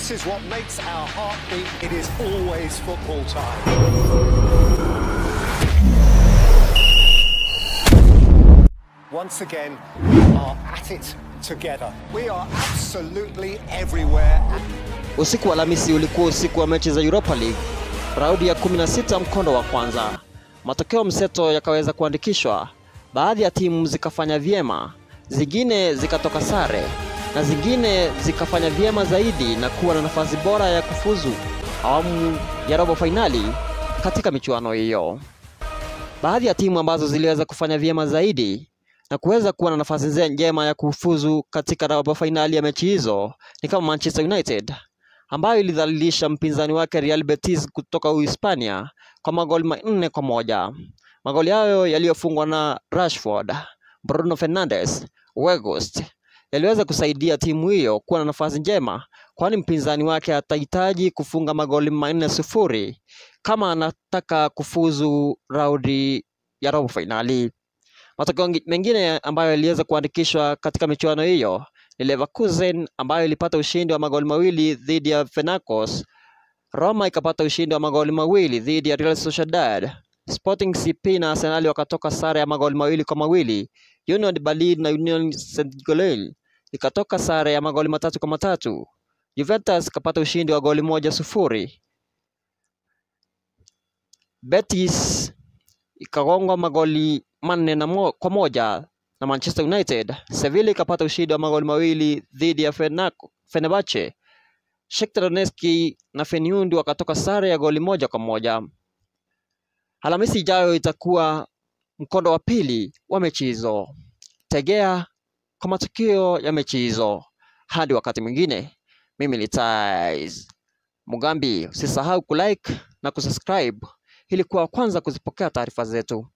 This is what makes our heart beat. It is always football time. Once again, we are at it together. We are absolutely everywhere. Usiku wa Alhamisi ulikuwa usiku wa mechi za Europa League, raundi ya 16 mkondo wa kwanza. Matokeo mseto yakaweza kuandikishwa, baadhi ya timu zikafanya vyema, zingine zikatoka sare na zingine zikafanya vyema zaidi na kuwa na nafasi bora ya kufuzu awamu ya robo fainali katika michuano hiyo. Baadhi ya timu ambazo ziliweza kufanya vyema zaidi na kuweza kuwa na nafasi nze- njema ya kufuzu katika robo fainali ya mechi hizo ni kama Manchester United ambayo ilidhalilisha mpinzani wake Real Betis kutoka Uhispania kwa magoli manne kwa moja. Magoli hayo yaliyofungwa na Rashford, Bruno Fernandes, Weghorst yaliweza kusaidia timu hiyo kuwa na nafasi njema, kwani mpinzani wake atahitaji kufunga magoli manne sufuri kama anataka kufuzu raundi ya robo fainali. Matokeo ngi- mengine ambayo yaliweza kuandikishwa katika michuano hiyo ni Leverkusen ambayo ilipata ushindi wa magoli mawili dhidi ya Fenerbahce. Roma ikapata ushindi wa magoli mawili dhidi ya Real Sociedad. Sporting CP na Arsenal wakatoka sare ya magoli mawili kwa mawili. Union Berlin na Union Saint-Gilloise ikatoka sare ya magoli matatu kwa matatu. Juventus ikapata ushindi wa goli moja sufuri. Betis ikagongwa magoli manne na mo, kwa moja na Manchester United. Sevilla ikapata ushindi wa magoli mawili dhidi ya Fenak- Fenerbahce. Shakhtar Donetsk na Feyenoord wakatoka sare ya goli moja kwa moja. Alhamisi ijayo itakuwa mkondo wa pili wa mechi hizo. Tegea kwa matukio ya mechi hizo. Hadi wakati mwingine, mimi ni Tais Mugambi. Usisahau kulike na kusubscribe ili kuwa wa kwanza kuzipokea taarifa zetu.